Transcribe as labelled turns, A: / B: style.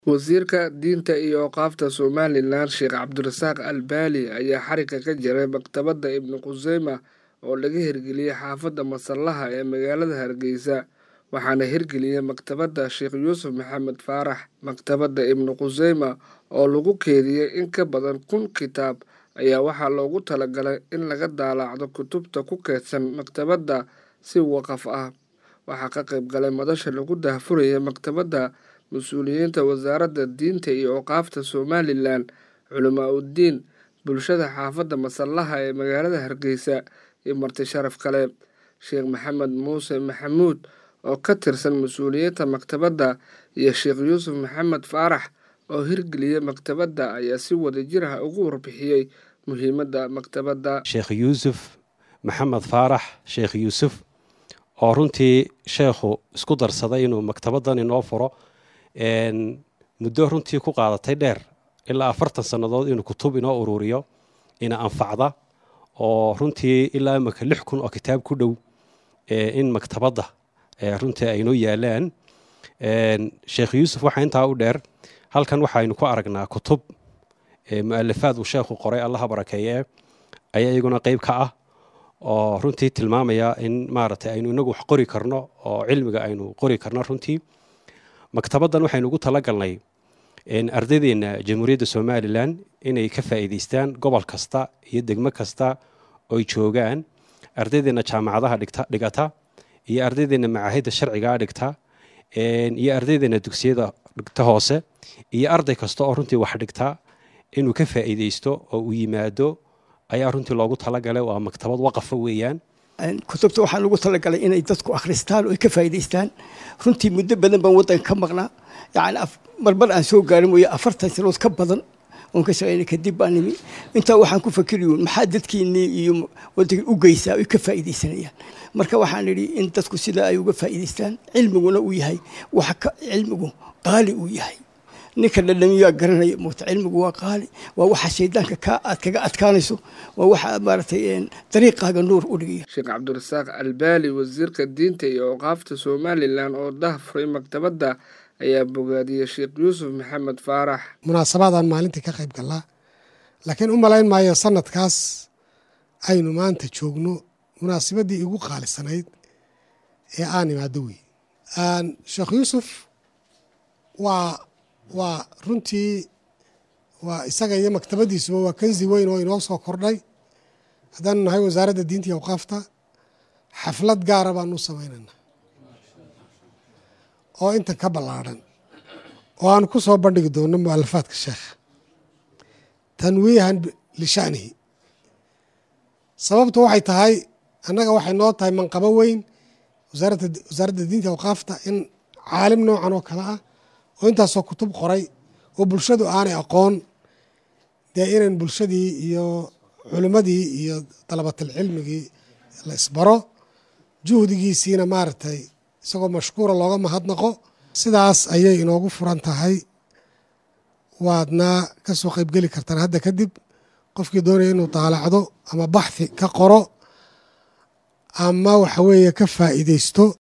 A: Wasiirka Diinta iyo Awqaafta Somalilan Sheekh Cabdirasaaq Albaali ayaa xarigga ka jaray maktabadda Ibn Khuseyma oo laga hirgeliyey xaafadda Masallaha ee magaalada Hargeysa waxaana hirgeliyey maktabadda Sheekh Yuusuf Maxamed Faarax maktabadda Ibn Khuseyma oo lagu keydiyey in ka badan kun kitaab ayaa waxaa loogu talagalay in laga daalaacdo kutubta ku kaydsan maktabadda si waqaf ah waxaa ka qayb galay madasha lagu daahfurayay maktabadda mas-uuliyiinta wasaaradda diinta iyo awqaafta somalilan culamaa uddiin bulshada xaafadda masallaha ee magaalada hargeysa iyo marti sharaf kale sheekh maxamed muuse maxamuud oo ka tirsan mas-uuliyiinta maktabadda iyo sheekh yuusuf maxamed faarax oo hirgeliyey maktabadda ayaa si wadajir ah ugu warbixiyey muhiimadda maktabadda
B: sheekh yuusuf maxamed faarax sheekh yuusuf oo runtii sheekhu isku darsaday inuu maktabaddan inoo furo muddo runtii ku qaadatay dheer ilaa afartan sannadood inuu kutub inoo ururiyo ina anfacda oo runtii ilaa imaka lix kun oo kitaab ku dhow in maktabadda runtii aynoo yaalaan sheekh yuusuf waxaa intaa u dheer halkan waxaynu ku aragnaa kutub mu'alafaad uu sheekhu qoray allaha barakeeye ayaa iyaguna qeyb ka ah oo runtii tilmaamaya in maaragtay aynu inagu wax qori karno oo cilmiga aynu qori karno runtii maktabaddan waxaynu ugu tala galnay ardaydeena jamhuuriyadda somalilan inay ka faa'iidaystaan gobol kasta iyo degmo kasta oy joogaan ardaydeena jaamacadaha dhigata iyo ardaydeena macaahidda sharcigaa dhigta iyo ardaydeena dugsiyada dhigta hoose iyo arday kasta oo runtii wax dhigta inuu ka faa'iidaysto oo uu yimaado ayaa runtii loogu talagalay waa maktabad waqafa weeyaan
C: kutubta waxaa lagu talagalay inay dadku akhristaan oo ay ka faa'idaystaan runtii muddo badan baan waddanka ka maqnaa yacni marmar aan soo gaarin mooye afartan sanood ka badan oon ka shaqeynay kadib baan nimi intaa waxaan ku fakiriyuun maxaa dadkiinnii iyo waddanka u geysaa ay ka faa'iidaysanayaan marka waxaan idhi in dadku sidaa ay uga faa'iidaystaan cilmiguna uu yahay wax ka cilmigu qaali uu yahay ninka dhadhamiyaa garanaya moota cilmigu waa qaali waa waxa shaydaanka ka aad kaga adkaanayso waa waxa maaragtay dariiqaaga nuur u dhigaya
A: sheekh cabdirasaaq albaali wasiirka diinta iyo awqaafta somalilan oo dahfuray maktabadda ayaa bogaadiyey sheekh yuusuf maxamed faarax
D: munaasabadan maalintii ka qayb gallaa laakiin u malayn maayo sanadkaas aynu maanta joogno munaasibaddii igu qaalisanayd ee aan imaado wey sheekh yuusuf waa waa runtii waa isaga iyo maktabaddiisuba waa kansi weyn oo inoo soo kordhay haddaanu nahay wasaaradda diinta iyo awqaafta xaflad gaara baanu u samaynayna oo intan ka ballaadhan oo aanu ku soo bandhigi doonno mu'alafaadka sheekha tanwiihan lisha'nihi sababtu waxay tahay annaga waxay noo tahay manqabo weyn wasaaradda diinta iyo awqaafta in caalim noocan oo kale ah oo intaasoo kutub qoray oo bulshadu aanay aqoon dee inan bulshadii iyo culimmadii iyo dalabatalcilmigii la isbaro juhdigiisiina maaragtay isagoo mashkuura looga mahadnaqo sidaas ayay inoogu furan tahay waadna ka soo qaybgeli kartaan hadda kadib qofkii doonaya inuu daalacdo ama baxthi ka qoro ama waxa weeye ka faa'iidaysto